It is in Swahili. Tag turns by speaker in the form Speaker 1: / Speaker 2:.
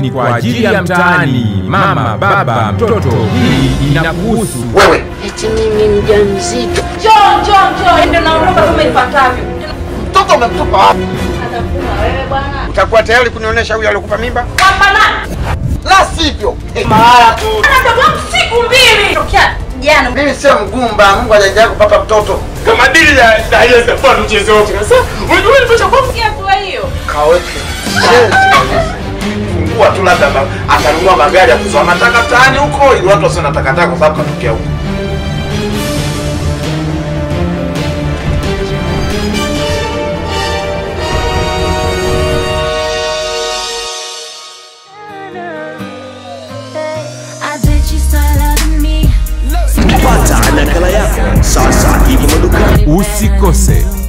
Speaker 1: ni kwa ajili ya mtaani. Mama, baba, mtoto, hii inakuhusu.
Speaker 2: Wewe
Speaker 3: Eti mimi mjamzito.
Speaker 4: Njoo, njoo, njoo. Ndio naondoka kama ifuatavyo.
Speaker 2: mtoto umemtupa wapi?
Speaker 4: Atakuma wewe bwana.
Speaker 2: Utakuwa tayari kunionyesha huyu aliokupa mimba?
Speaker 4: Kwamba nani?
Speaker 2: La sivyo mahala tu.
Speaker 4: Ana mdogo wangu siku mbili. Tokea jana.
Speaker 2: Mimi sio mgumba, Mungu hajajalia kupata mtoto.
Speaker 5: kama dili ya Dayesa kwa mchezo wote. Sasa unajua nimesha kwa
Speaker 4: Sikia hatua hiyo.
Speaker 2: Kaweke shenzi kabisa.
Speaker 5: fungua tu labda ba- atanunua magari ya kuzoa mataka mtaani huko ili watu wasio na takataka kwa sababu katokea huko.
Speaker 6: I bet you smarter than me.
Speaker 7: pata nakala yako sasa hivi madukani
Speaker 1: Usikose